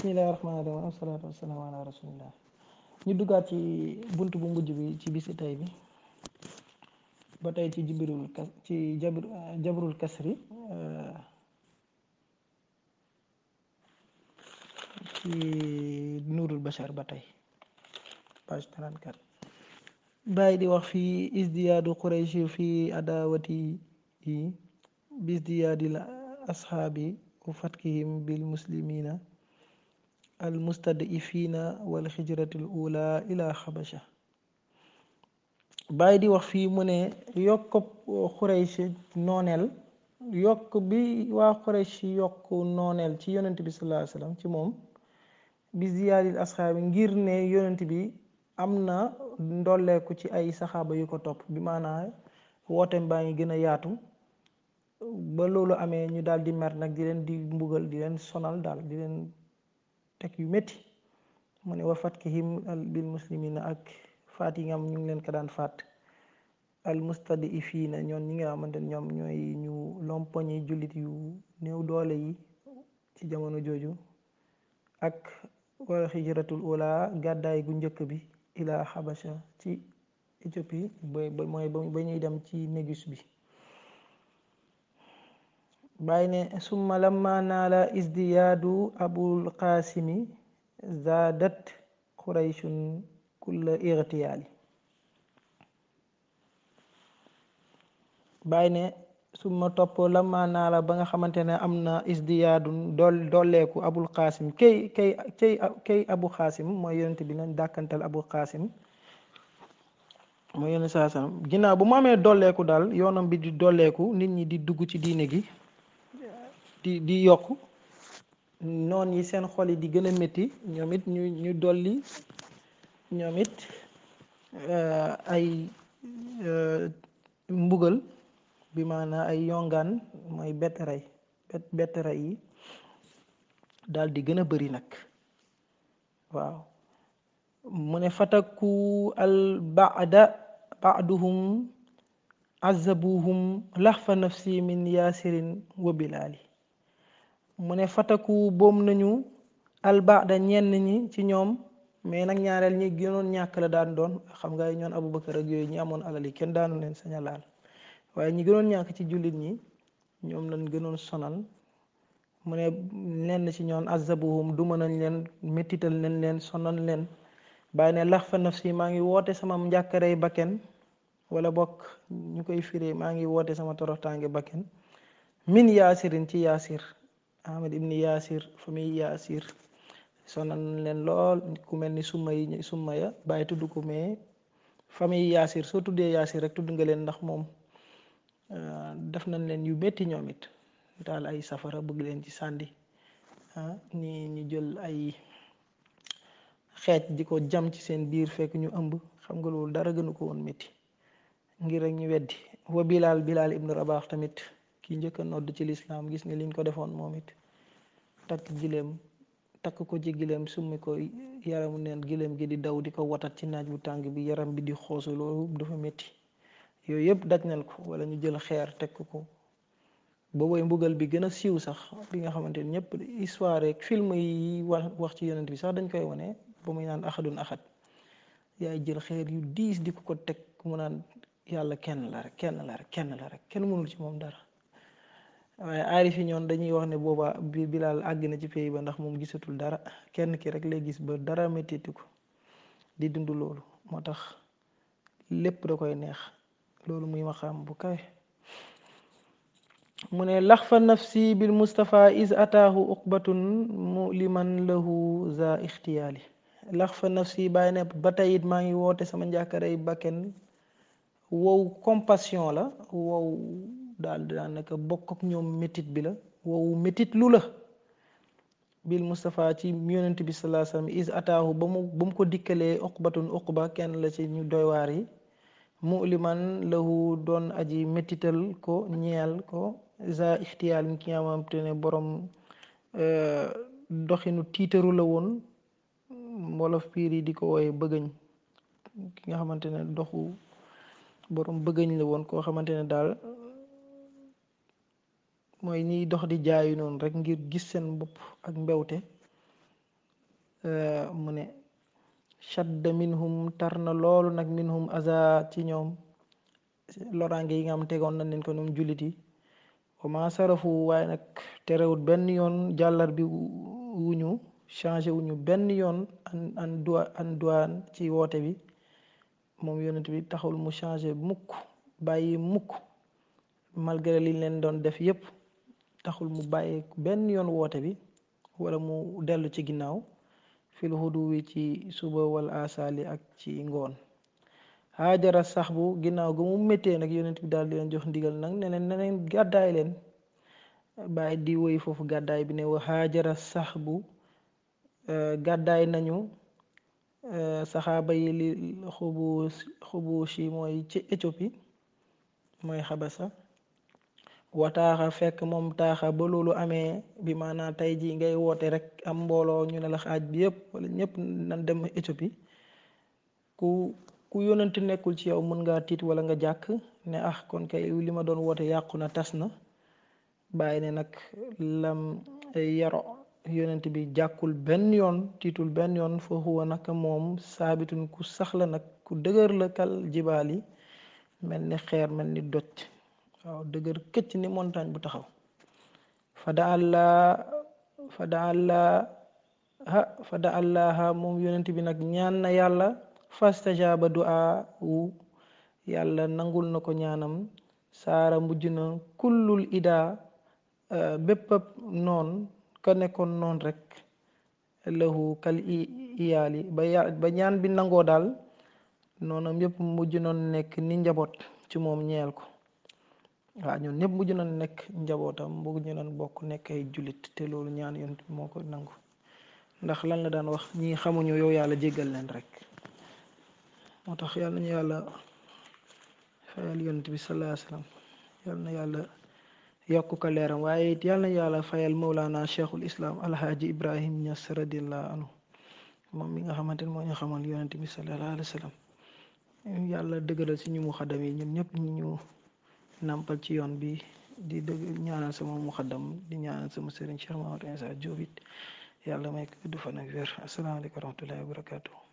bismillahi rahmaani rahim wasalaatu wasalaamu ala rasulillah ñu duggaat ci bunt bu mujj bi ci bisi tey bi ba tey ci jibirul kas ci jabr jabrul kasri ci nuurul bashar ba tey page 34 bàyyi di wax fii isdiyaadu qurayshi fi adawati yi bisdiyaadil ashaabi wa fatkihim bil muslimina al mustadifina wal xijratil ula ila xabasha bàyyi di wax fii mu ne yokk xuraysh nooneel yokk bi waa xuraysh yokk nooneel ci yonent bi sallallahu alayhi wasallam ci moom bi ziyaadil asxaabi ngir ne yonent bi am na ndolleeku ci ay saxaaba yu ko topp bi maanaa wooteem baa ngi gën a yaatu ba loolu amee ñu daal di mer nag di leen di mbugal di leen sonal daal di leen teg yu métti mu ne wa fatkihim bil muslimina ak faat yi nga xam ñu ngi leen ko daan faat al mustadifiina ñoon ñi nga xamante ne ñoom ñooy ñu lompoñi jullit yu néew doole yi ci jamono jooju ak wala xijratul ula gàddaay gu njëkk bi ila xabasha ci Éthiopie ba mooy ba ñuy dem ci négus bi bàyyi ne summa lamma naala isdiyaadu abul qaasimi zaadat qurayshun kulla irtiyaali bàyyi ne summa topp lamma naala ba nga xamante ne am na isdiyaadu dool dolleeku abul qaasim kay kay kay kay abu qaasim mooy yonent bi leen dàkkantal abu qaasim mooy yonent saa sallam ginnaaw bu mu amee dolleeku daal yoonam bi di dolleeku nit ñi di dugg ci diine gi di di yokk noon yi seen xol yi di gën a métti ñoom it ñu ñu dolli ñoom it ay mbugal bi maanaa ay yongaan mooy bett rey bett rey yi daal di gën a bëri nag waaw mu ne fataku al baada baaduhum azabuhum laxfa nafsi min yaasirin wa bilaali mu ne fataku boom nañu albaada ñenn ñi ci ñoom mais nag ñaareel ñi gënoon ñàkk la daan doon xam nga ñoon Abubakar ak yooyu ñi amoon alal yi kenn daanu leen sañ a laal waaye ñi gënoon ñàkk ci jullit ñi ñoom lañ gënoon sonal mu ne lenn ci ñoon azabuhum duma nañ leen méttital nañ leen sonal leen bàyyi ne lax fa nafsi maa ngi woote sama njàkkarey bakken wala bokk ñu koy firee maa ngi woote sama toroxtaange bakken min yaasirin ci yaasir ahmad ibni yaasir famille yaasir sonal nañ leen lool ku mel ni summa yi summa ya bàyyi tudd ko mais famille yaasir soo tuddee yaasir rek tudd nga leen ndax moom def nañ leen yu métti ñoom it daal ay safara bëgg leen ci sàndi ñi ñu jël ay xeej di ko jam ci seen biir fekk ñu ëmb xam nga loolu dara gënu ko woon métti ngir rek ñu weddi wa bilaal bilaal ibnu rabaax tamit ki njëkk a nodd ci lislaam gis nga liñ ko defoon moom it takk gileem takk ko ci gileem summi ko yaramu neen gileem gi di daw di ko watat ci naaj bu tàng bi yaram bi di xoosu loolu dafa métti yooyu yëpp daj nañ ko wala ñu jël xeer teg ko ba woy mbugal bi gën a siiw sax bi nga xamante ni ñëpp histoire rek film yi wax wax ci yonent bi sax dañ koy wane ba muy naan axadun axad yaay jël xeer yu diis di ko ko teg mu naan yàlla kenn la rek kenn la rek kenn la rek kenn mënul ci moom dara waaye aarif yi ñoon dañuy wax ne booba bi bilaal àgg na ci pays ba ndax moom gisatul dara kenn ki rek lay gis ba dara méttitu ko di dund loolu moo tax lépp da koy neex loolu muy maxaam bu kawe mu ne lax fa nafsi bil mustapha is ataahu uqbatun muliman lahu za ixtiyaali lax fa nafsi bàyyi ne ba tey it maa ngi woote sama njàkkarey bakken wow compassion la wow daal daanaka bokk ak ñoom métit bi la wow métit lu la bil mustapha ci yonent bi salaa sallam is ataahu ba mu ba mu ko dikkalee uqbatun uqba kenn la ci ñu doywaar yi muliman lahu doon aji métital ko ñeel ko za ixtiyaal mi ki nga xamante ne borom doxinu tiitaru la woon wolof piir yi di ko wooye bëgëñ ki nga xamante ne doxu borom bëgëñ la woon koo xamante ne daal mooy ñiy dox di jaayu noonu rek ngir gis seen bopp ak mbewte mu ne shadda minhum tar na loolu nag minhum aza ci ñoom loraange yi nga xam tegoon nañ leen ko ñoom jullit yi wa ma sarafu waaye nag terewut benn yoon jàllar bi wuñu changé wuñu benn yoon an an dua an duwaan ci woote bi moom yonent bi taxul mu changé mukk bàyyi mukk malgré liñ leen doon def yépp taxul mu bàyyi benn yoon woote bi wala mu dellu ci ginnaaw fil hudu wi ci suba wala asali ak ci ngoon haajara sax bu ginnaaw ga mu méttee nag yonent bi daal di leen jox ndigal nag ne leen ne leen gàddaay leen bàyyi di woy foofu gàddaay bi ne wa haajara sax bu gàddaay nañu saxaaba yi li xubu xubushi mooy ci Éthiopie mooy xabasa wataaxa fekk moom taaxa ba loolu amee bi maanaam tey jii ngay woote rek am mbooloo ñu ne la xaaj bi yëpp wala ñëpp nan dem Éthiopie ku ku yónnante nekkul ci yow mën ngaa tiit wala nga jàkk ne ah kon kay li ma doon woote yàqu na tas na bàyyi ne nag lam yaro yonent bi jàkkul benn yoon tiitul benn yoon fa huwa nag moom saabitun ku saxla nag ku dëgër la kal jibaal yi mel ni xeer mel ni doj waaw dëgër këcc ni montagne bu taxaw fada allah fada allah ha fada allaha moom yonent bi nag ñaan na yàlla fastajaaba du'a wu yàlla nangul na ko ñaanam saara mujj na kullul ida bépp noon ka nekkoon noon rek lahu kal iyaali ba ya ba ñaan bi nangoo daal noonam yépp mujj noon nekk ni njaboot ci moom ñeel ko waaw ñun ñëpp mujj nañ nekk njabootam mujj nañ bokk nekk ay jullit te loolu ñaan yonent bi moo ko nangu ndax lan la daan wax ñi xamuñu yow yàlla jéggal leen rek moo tax yàlla nañu yàlla fayal yonent bi sallallahu alayhi wasallam yàlla na yàlla yokk ko leeram waaye it yàlla na yàlla fayal mawlaana cheikhul islam alhaaji ibrahim ñas radiallahu anhu moom mi nga xamante ne moo ñu xamal yonent bi sallallahu alayhi wasallam yàlla dëgëral si ñu mu xadam yi ñun ñëpp ñu ñu nàmpal ci yoon bi di dëgg ñaanal sama muxaddam di ñaanal sama sëriñ Cheikh Mahamad Insa Diop it yàlla may ko gudd fan ak wér asalaamaaleykum wa rahmatullahi wa barakatuh